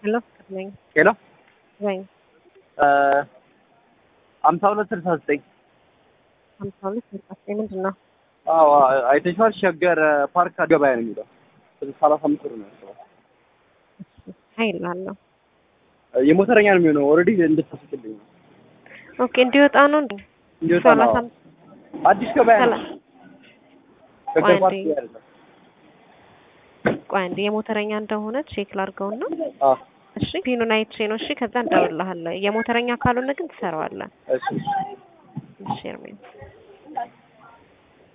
ሄሎ ነኝ ሄሎ ወይ ሀምሳ ሁለት ስልሳ ዘጠኝ ሀምሳ ሁለት ስልሳ ዘጠኝ ምንድን ነው? አዎ አይተሽዋል። ሸገር ፓርክ ገበያ ነው የሚለው ሰላሳ አምስት ብር ነው ያለው። ሀይል የሞተረኛ ነው የሚሆነው። ኦልሬዲ እንድታስቅልኝ ነው ኦኬ እንዲወጣ ነው እንዴ? እንዲወጣ ነው። ሰላሳ አዲስ ገበያ ነው። ሰላ- ሸገር ፓርክ አንዴ። አይደለም። ቆይ አንዴ የሞተረኛ እንደሆነ ቼክ ላድርገውና አዎ እሺ ፒኑን አይቼ ነው እሺ ከዛ እንደውልልሃለሁ የሞተረኛ ካልሆነ ግን ትሰራዋለህ እሺ እሺ ኤርሜን